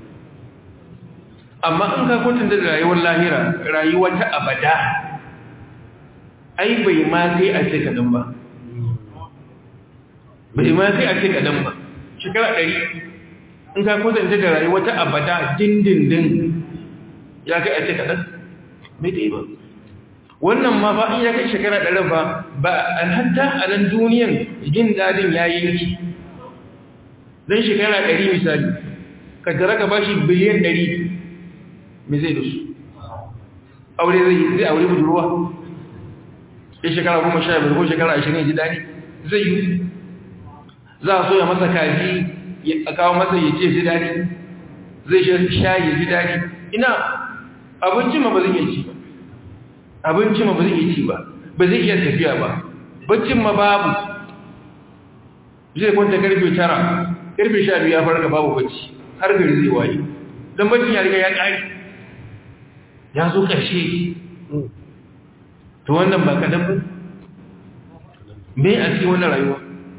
amma in ka kwatanta da rayuwar lahira rayuwa ta abada ai bai ma kai a ce kaɗan ba bai ma kai a ce kadan ba shekara ɗari in ka kusanta da rayuwa ta abada dindindin ya kai a ce kadan bai ta yi ba wannan ma ba in ya kai shekara ɗari ba ba an hatta a nan duniyan jin daɗin ya yi don shekara ɗari misali ka tara ka ba shi biliyan ɗari mai zai da su aure zai zai aure budurwa ya shekara goma sha biyar ko shekara ashirin ji daɗi zai yi za a so ya masa kaji a kawo masa ya ce ji daɗi zai sha ya ji daɗi ina abinci ma ba zai iya ci ba abinci ma ba zai iya ci ba ba zai iya tafiya ba baccin ma babu zai kwanta karfe tara karfe sha biyu ya farka babu bacci har gari zai waye don baccin ya riga ya ƙari ya zo ƙarshe to wannan ba kaɗan ba me a cikin wannan rayuwa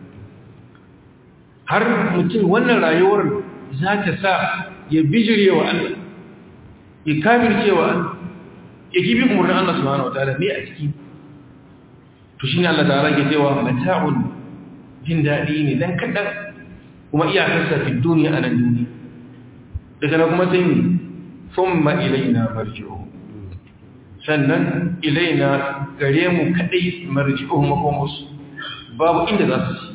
har mutum wannan rayuwar za ta sa ya bijire wa Allah ya kafirce wa Allah ya gibi umarnin Allah subhanahu wataala me a ciki to shine Allah ta'ala ke cewa mata'un jin daɗi ne dan kaɗan kuma iyakarsa fi duniya a nan duniya daga nan kuma sai mu thumma ilaina marji'uhum sannan ilaina gare mu kadai marji'uhum makomus babu inda za su ci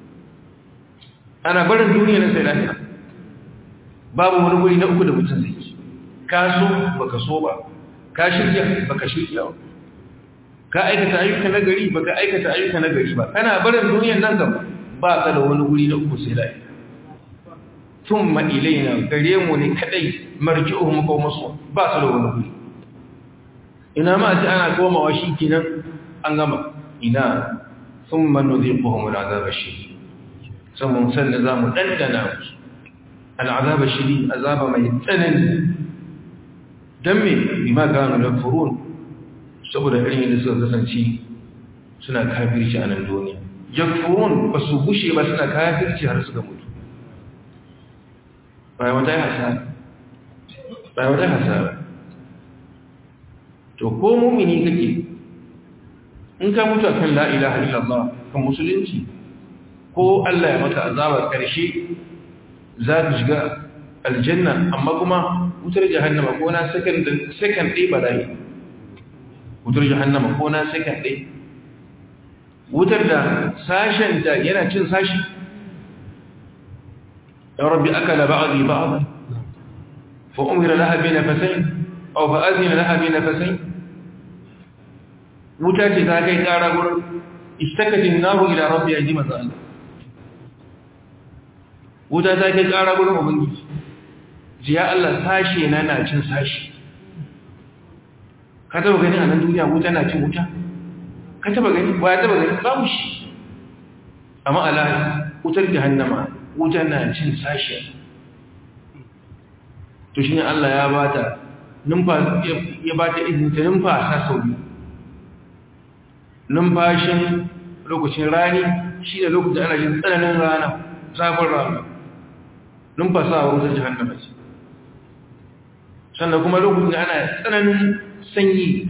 ana barin duniya na sai lafiya babu wani wuri na uku da mutum zai ci ka so baka so ba ka shirya baka shirya ba ka aikata ayyuka na gari baka aikata ayyuka na gari ba kana barin duniyar nan gaba ba ka da wani wuri na uku sai lafiya thumma ilaina gare mu ne kadai marji'uhum makomus ba su da wani wuri ina ma ce ana komawa shi kenan an gama ina sun manu zai kohon al'azaba shiri saman sannan za mu ɗanɗana musu al'azaba shiri azaba mai tsanani don me bima gano da furun saboda irin yadda suka kasance suna kafirci a nan duniya jakfurun ba su gushe ba suna kafirci har suka mutu bayan wata yi hasara bayan wata yi hasara to ko mumini kake in ka mutu akan la ilaha illallah kan musulunci ko Allah ya maka azabar karshe za ka shiga aljanna amma kuma wutar jahannama ko na second second day ba dai wutar jahannama ko na second day wutar da sashen da yana cin sashi ya rabbi akala ba'dhi ba'dhan fa umira laha bi nafasain aw fa azina laha bi nafasain wuta ce ta kai kara gurin istakatin naru ila rabbi ya ji maza Allah wuta ta kai kara gurin ubangiji ji ya Allah sashe na na cin sashi ka taba gani a nan duniya wuta na cin wuta ka taba gani ba ya taba gani babu shi amma ala wutar jahannama wuta na cin sashi to shine Allah ya bata numfa ya bata izinin ta numfasa sau biyu numfashin lokacin rani shi ne lokacin ana jin tsananin rana zafin rana numfasa a wutar jihannama ce sannan kuma lokacin da ana tsananin sanyi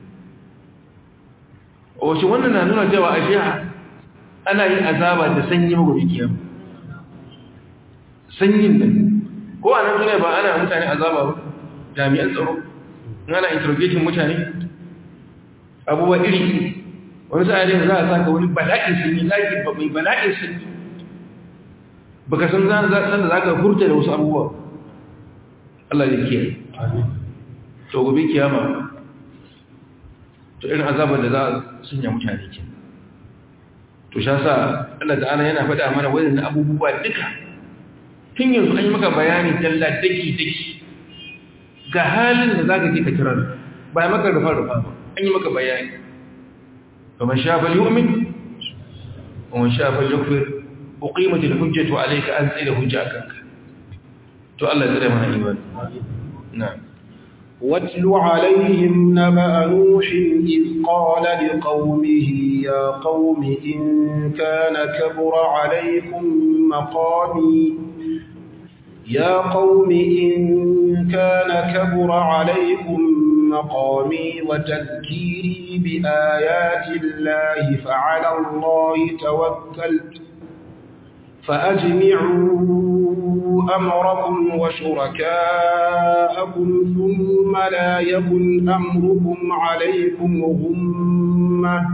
a wace wannan na nuna cewa a shi ana yin azaba da sanyi magobi kiyar sanyin da ko a nan duniya ba ana mutane azaba ba jami'an tsaro ana interrogating mutane abubuwa iri wani sa'adin za a saka wani bala'in sanyi zaki ba mai bala'in sanyi baka san zan da za ka furta da wasu abubuwa Allah ya kiyaye to gobe kiyama to irin azabar da za a sunya mutane ke to sha sa Allah ta'ala yana faɗa mana wadannan abubuwa duka tun yanzu an yi maka bayani dalla daki daki ga halin da za ka je ka kirar ba maka rufa rufa ba an yi maka bayani فمن شاء فليؤمن ومن شاء فليكفر أقيمت الحجة عليك أنزل حجاك تو الله زرع من إيمان نعم واتل عليهم نبأ نوح إذ قال لقومه يا قوم إن كان كبر عليكم مقامي يا قوم إن كان كبر عليكم مقامي وتذكيري بآيات الله فعلى الله توكلت فأجمعوا أمركم وشركاءكم ثم لا يكن أمركم عليكم غمة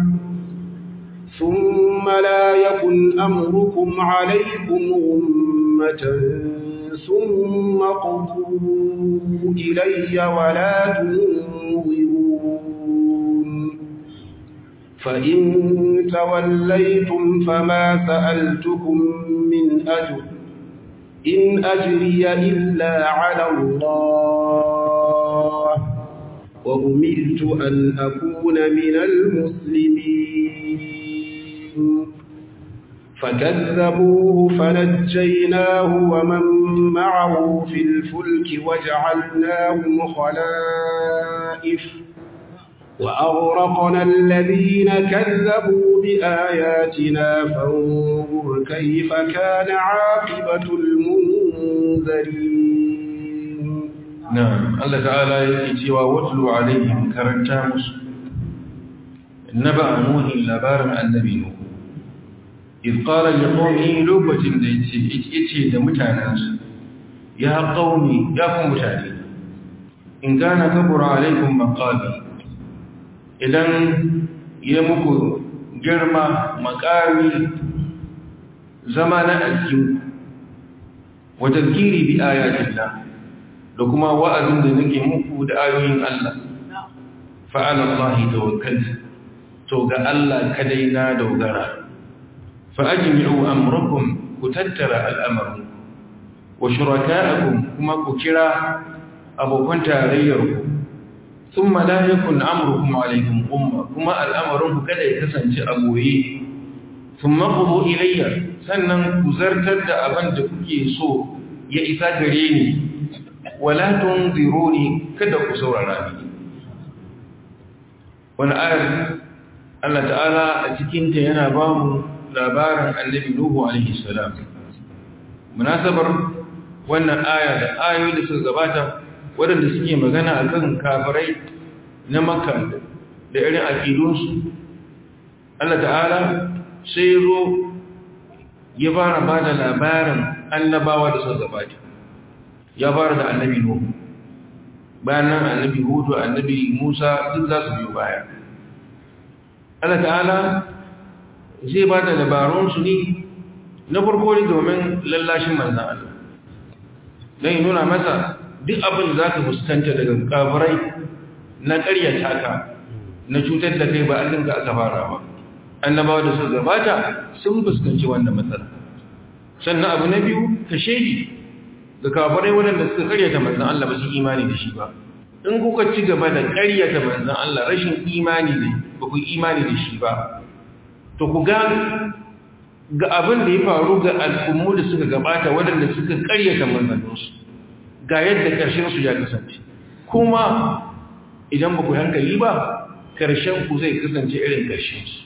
ثم لا يكن أمركم عليكم غمة ثم قضوا إلي ولا تنظرون فإن توليتم فما سألتكم من أجر إن أجري إلا على الله وأمرت أن أكون من المسلمين فكذبوه فنجيناه ومن معه في الفلك وجعلناهم خلائف وأغرقنا الذين كذبوا بآياتنا فانظر كيف كان عاقبة المنذرين نعم الله تعالى يأتي واتلو عليهم كرنتامس نبأ نوح لبارم النبي نوح إذ قال لقومه لوبة يتي دمتاناس يا قومي يا قوم متاني إن كان كبر عليكم مقامي idan ya muku girma makami zama na addini wa tazkiri bi ayatillah da kuma wa'azin da nake muku da ayoyin Allah fa ala Allah tawakkaltu to ga Allah kadai na dogara fa ajmi'u amrakum ku tattara al'amarin wa shuraka'akum kuma ku kira abokan tarayyarku ثم لا يكن أمركم عليكم أمة كما الأمر كذا يكسن أبوي ثم قضوا إلي سنن كزرتد أبن تكي سو يئسا قريني ولا تنظروني كذا كسور رامي والآية الله تعالى أتكين تينا بام labarin annabi Nuhu alaihi salam munasabar wannan aya da ayoyi da suka gabata waɗanda suke magana a kan kafirai na maka da irin aƙidunsu Allah ta'ala sai zo ya fara ba da labarin annabawa da suka gabata ya fara da annabi nuhu bayan nan annabi hudu annabi musa duk za su biyo baya Allah ta'ala zai ba da labarunsu ne na farko ne domin lallashin manzan Allah don yi nuna masa duk abin za ka fuskanta daga kafirai na ƙaryata ka na cutar da kai ba allin ka aka fara ba annabawa da suka gabata sun fuskanci wannan matsala sannan abu na biyu ka shaidi ga kafirai waɗanda suka ƙaryata manzan Allah ba su imani da shi ba in kuka ci gaba da ƙaryata manzan Allah rashin imani ne ba ku imani da shi ba to ku ga ga abin da ya faru ga al'ummu da suka gabata waɗanda suka ƙaryata manzanninsu ga yadda ƙarshensu ya kasance kuma idan ba ku hankali ba ƙarshenku zai kasance irin ƙarshensu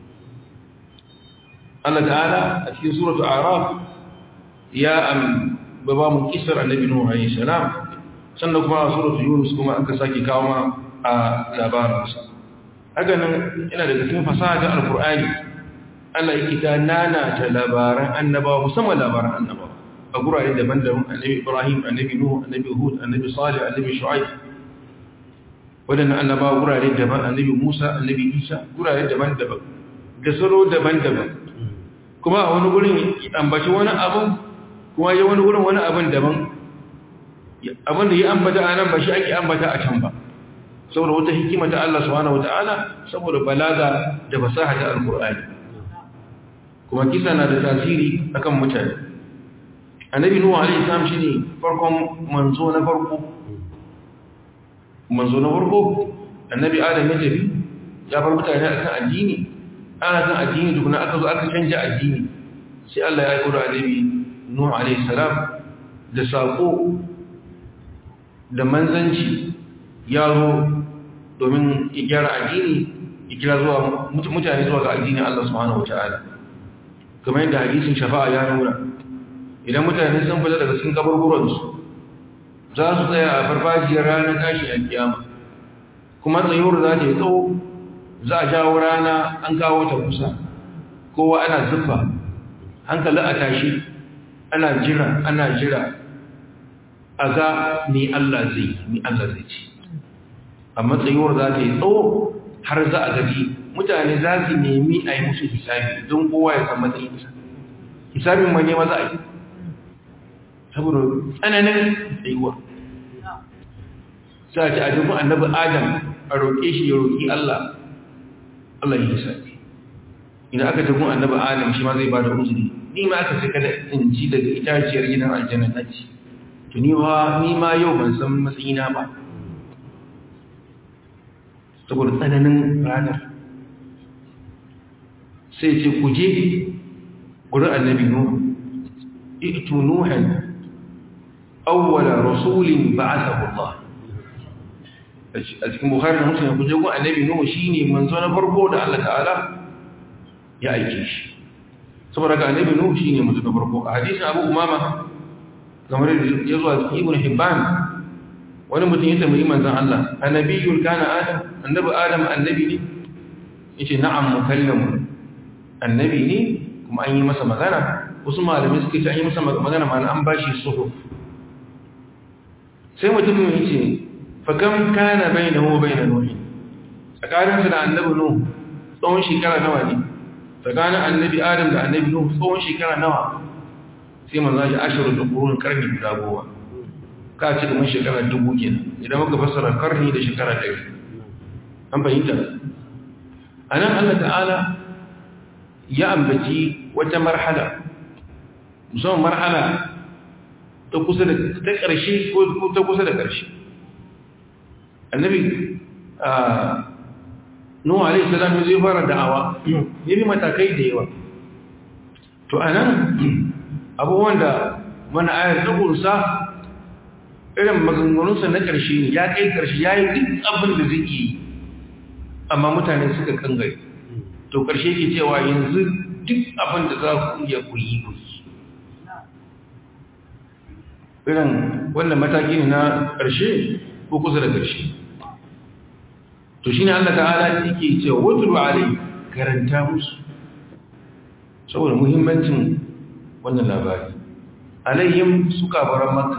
Allah ta'ala a cikin suratu araf ya am baba mu kisar annabi nuhu alayhi salam sannan kuma a suratu yunus kuma aka sake kawo ma a labarinsa haka nan ina daga cikin fasaha ta alkur'ani Allah yake ta nana ta labaran annabawa musamman labaran annabawa a gurare daban-daban annabi Ibrahim annabi Nuh annabi Hud annabi Salih annabi Shu'aib wadannan annabawa gurare daban annabi Musa annabi Isa gurare daban-daban da salo daban-daban kuma a wani gurin ambaci wani abu kuma ya wani gurin wani abin daban abin da ya ambata a nan ba shi ake ambata a can ba saboda wata hikima ta Allah subhanahu wataala saboda balaga da fasaha ta alqur'ani kuma kisa na da tasiri akan mutane annabi nuhu alaihi salam shine farkon manzo na farko manzo na farko annabi adam ya tafi ya bar mutane akan addini ana kan addini tukuna aka zo aka canja addini sai Allah ya aika annabi nuhu alaihi salam da sako da manzanci ya zo domin ya gyara addini ya kira zuwa mutane zuwa ga addinin Allah subhanahu wataala kamar yadda hadisin shafa'a ya nuna idan mutane sun fita daga cikin kaburburansu za su tsaya a farfajiyar ranar tashi a kiyama kuma tsayuwar za ta yi tsawo za a jawo rana an kawo ta kusa kowa ana zuffa hankali a tashi ana jira ana jira a ga ni Allah zai ni Allah zai ci amma tsayuwar za ta yi tsawo har za a gaji mutane za su nemi a yi musu hisabi don kowa ya san matsayinsa hisabin ma ne ma za a yi saboda tsananin tsayuwa sai a ce a jikin annabi adam a roƙe shi ya roƙi Allah Allah ya hisabi idan aka tagun annabi adam shi ma zai ba da uzuri ni ma aka sai kada in ci daga itaciyar gidan aljanna na ci to ni ma ni ma yau ban san matsayina ba saboda tsananin ranar sai ce ku je gurin annabi nuhu i'tu nuhan awwala rasulin ba'athahu Allah a cikin bukhari da muslim ku je gurin annabi nuhu shine manzo na farko da Allah ta'ala ya aike shi saboda ga annabi nuhu shine manzo na farko a hadisin abu umama kamar da ya zo a cikin ibn hibban wani mutum ya tambayi manzon Allah annabiyul kana adam annabi adam annabi ne yace na'am mukallamun annabi ne kuma an yi masa magana wasu malamai suka ce an yi masa magana ma an bashi suhuf sai mutum ya ce fa kam kana bainahu wa bain nuh tsakanin da annabi nuh tsawon shekara nawa ne tsakanin annabi adam da annabi nuh tsawon shekara nawa sai manzo ya ashiru da kurun karni guda goma ka ci kamar shekara dubu kenan idan muka fassara karni da shekara ɗari an fahimta a nan allah ta'ala ya ambaci wata marhala musamman marhala ta kusa da ta ƙarshe ko ta kusa da ƙarshe annabi nuhu alaihi salam zai fara da'awa ya bi matakai da yawa to a nan abubuwan da wani ayar ta ƙunsa irin maganganunsa na ƙarshe ne ya kai ƙarshe ya yi duk abin da zai yi amma mutane suka kangare to ƙarshe ke cewa yanzu duk abin da za ku iya ku yi ku yi irin wannan mataki ne na ƙarshe ko kusa da ƙarshe to shi ne Allah ta'ala yake cewa wutulu alai karanta musu saboda muhimmancin wannan labari alayhim su kafaran makka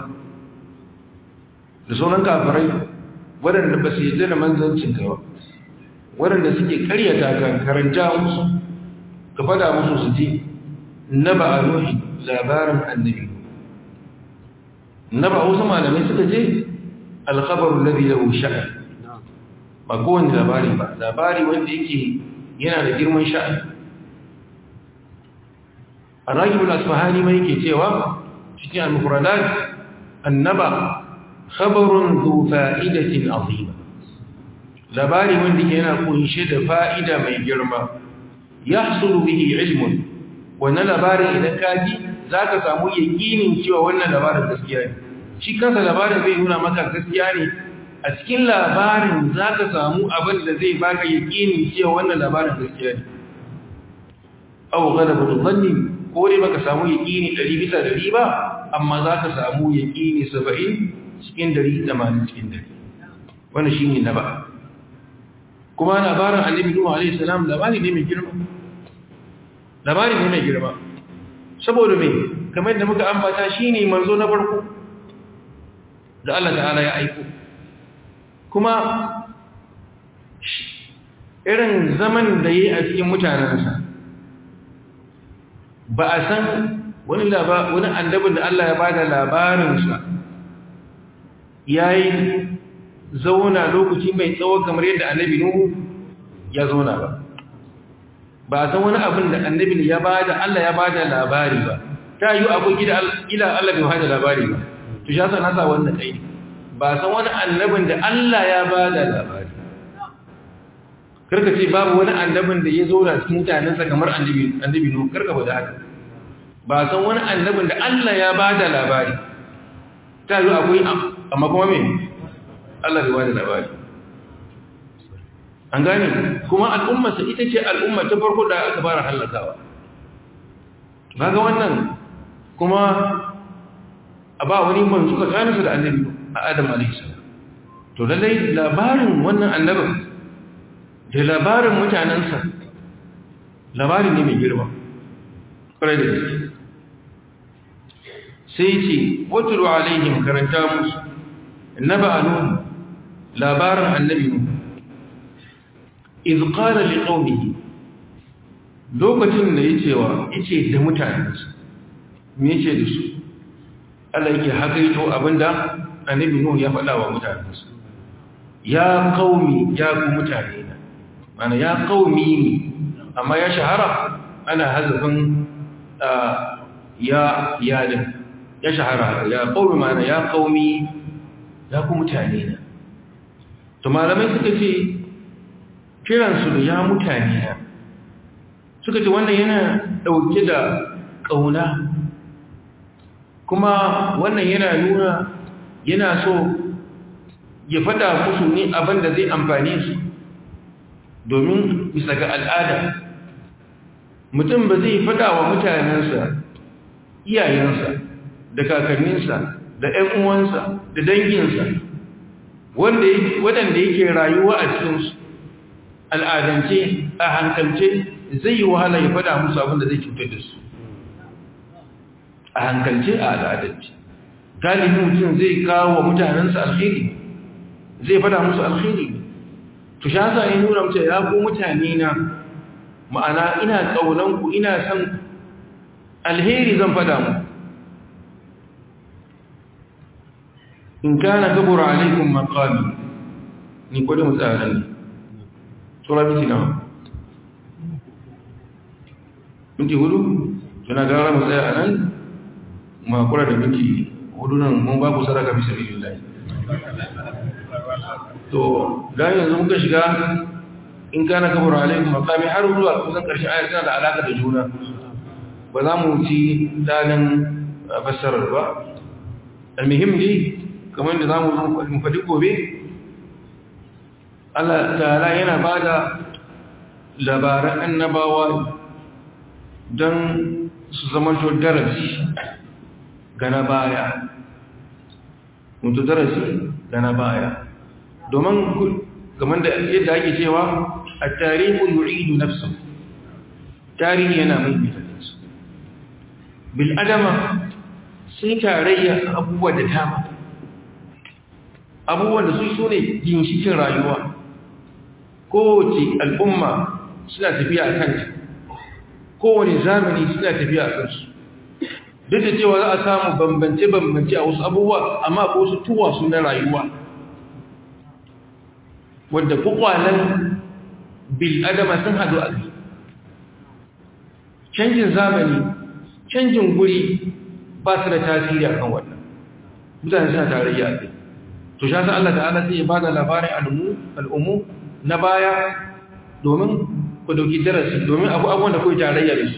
da sauran kafarai waɗanda ba su yi da manzancin ka ba waɗanda suke karyata ka karanta musu ka fada musu su ji na ba a nuhi labarin annabi na ba wasu malamai suka ce alkhabarun labi da sha'ar ba kowane labari ba labari wanda yake yana da girman sha'ar a ragibul asfahani mai yake cewa cikin al-mufradat annaba khabarun zu fa'idatin azima labari wanda yana kunshe da fa'ida mai girma yahsulu bihi ilmun wannan labarin idan ka ji zaka samu yakinin cewa wannan labarin gaskiya ne shi kansa labarin zai nuna maka gaskiya ne a cikin labarin zaka samu abin da zai baka yakinin cewa wannan labarin gaskiya ne aw ghalabu dhanni ko dai baka samu yakini 100 bisa 100 ba amma zaka samu yakini 70 cikin 100 80 cikin 100 wannan shine naba kuma labarin annabi Nuhu alaihi salam labari ne mai girma labari ne mai girma saboda me kamar yadda muka ambata shine manzo na farko da Allah ta'ala ya aiko kuma irin zaman da yayi a cikin mutanansa ba a san wani wani annabin da Allah ya bada labarinsa yayi zauna lokaci mai tsawo kamar yadda annabi Nuhu ya zauna ba ba a san wani abin da annabi ya bada Allah ya bada labari ba ta yi akwai gida ila Allah bai bada labari ba to shi yasa na sa wannan kai ba san wani annabin da Allah ya bada labari karka ce babu wani annabin da ya zauna cikin mutanensa kamar annabi annabi Nuhu karka ba da haka ba san wani annabin da Allah ya bada labari ta yi akwai amma kuma me Allah bai wada labari an gane kuma al'ummarsa ita ce al'umma ta farko da aka fara hallakawa ga wannan kuma a ba wani manzu tsakaninsa da annabi a adam alaihi to lallai labarin wannan annabin da labarin mutanensa labari ne mai girma ƙwarai da gaske sai ce watulu alaihim karanta musu naba nun labarin annabi nun iz qala liqaumihi lokacin da yace wa yace da mutanensa me yace da su Allah yake hakaito abinda annabi nun ya faɗa wa mutanensa ya qaumi ya ku mutane na mana ya qaumi ne amma ya shahara ana hazafin ya yadin ya shahara ya qaumi mana ya qaumi ya ku mutane na to malamai suka ce kiransu da ya mutane na suka ce wannan yana dauke da kauna kuma wannan yana nuna yana so ya fada musu ne abin da zai amfane su domin bisa ga al'ada mutum ba zai fada wa mutanensa iyayensa da kakanninsa da ‘yan uwansa da danginsa waɗanda yake rayuwa a cikinsu al'adance a hankalce zai yi wahala ya fada musu abin da zai cutar da su a hankalce a al'adance galibi mutum zai kawo wa mutanensa alheri zai fada musu alheri to sha sa yi nuna mace ya ku mutane na ma'ana ina ƙaunanku ina san alheri zan fada mu in kana kabura alaikum maqami ni ko da mutsaran ne sura miti nawa minti hudu tana gara mu tsaya anan ma kura da minti hudu nan mun ba ku sadaka bisa billahi to da yanzu muka shiga in kana kabura alaikum maqami har zuwa kusan karshen ayar tana da alaka da juna ba za mu ci dalin fassarar ba almuhim dai kamar da za mu faɗi gobe Allah ta'ala yana ba da labaran annabawa don su zama to darasi ga na baya mutu darasi ga na baya domin kamar da yadda ake cewa a tarihu yu'idu nafsa tarihi yana mai mitalinsu bil'adama sun tarayya abubuwa da dama abubuwan da su su ne ginshikin rayuwa kowace al'umma suna tafiya a kanta kowane zamani suna tafiya a kansu duk da cewa za a samu bambance-bambance a wasu abubuwa amma ko su tuwa su na rayuwa wadda kwakwalen bil'adama sun hadu a kai canjin zamani canjin guri ba su da tasiri a kan wannan mutane suna tarayya a kai to sha Allah ta'ala sai ya bada labarin al'ummu na baya domin ku dauki darasi domin abu abubuwan da kuwa tarayya da su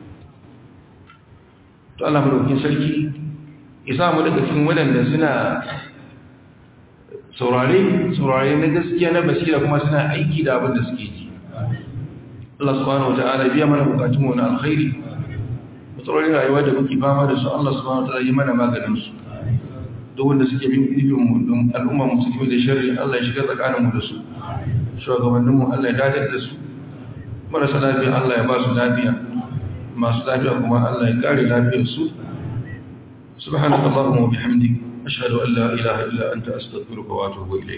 to Allah madaukin sarki isa mu daga cikin waɗanda suna saurare saurare na gaskiya na basira kuma suna aiki da abin da suke ji Allah subhanahu wa ta'ala biya mana bukatunmu na alkhairi matsalolin rayuwa da muke fama da su Allah subhanahu wa ta'ala yi mana maganin su duk wanda suke bin ilimin al'umma musulmi da shari'a Allah ya shiga tsakaninmu da su shugabanninmu Allah ya dadar da su marasa lafiya Allah ya ba su lafiya masu lafiya kuma Allah ya kare lafiyar su subhanakallahumma wa bihamdik ashhadu an la ilaha illa anta astaghfiruka wa atubu ilayk